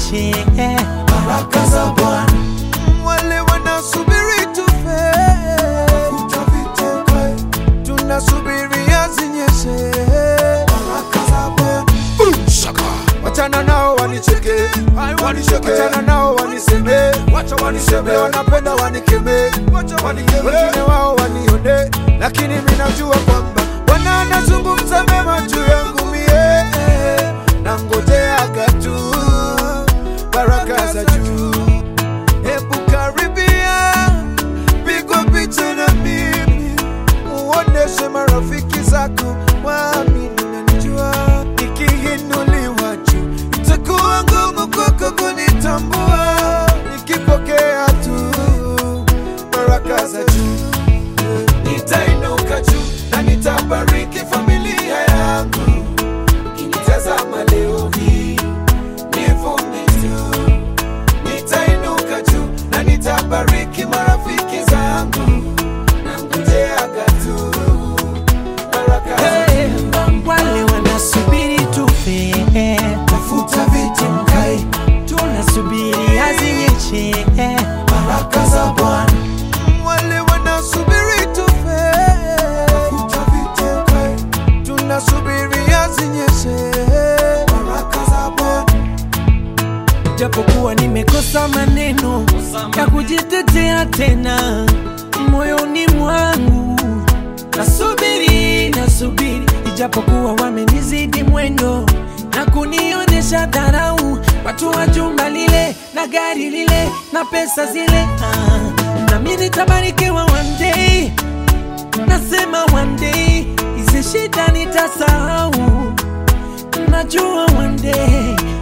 zinyeshe baraka za Bwana wale wanasubiri tufe, utaviteka, tunasubiria zinyeshe. baraka za Bwana Wachana nao wanicheke, wanicheke. wachana nao waniseme, wacha waniseme, wanapenda wanikeme, wengine wao wanione, lakini mimi najua kwamba Bwana anazungumza mema juu yangu mie, na ngojeaga tu baraka za juu. Hebu karibia, pigwa picha na mimi, uoneshe marafiki zako waamini nanijua, nikiinuliwa juu itakuwa ngumu kwako kunitambua, nikipokea tu baraka za juu nitainuka juu na nitabariki familia yangu. Ukinitazama leo hii nivune tu, nitainuka juu na nitabariki marafiki zangu, nangojeaga tu baraka za Hey, wale wanasubiri tufe tafuta viti mkae, tunasubiri azinyeshe baraka za Bwana wale wanasubiri tufe, tafuta viti mkae, tunasubiria zinyeshe. baraka za Bwana japokuwa nimekosa maneno ya kujitetea tena moyoni mwangu nasubiri nasubiri ijapokuwa wamenizidi mwendo na kunionyesha dharau watu wa jumba lile na gari lile na pesa zile ah, nami nitabarikiwa one day nasema one day hizi shida nitasahau najua one day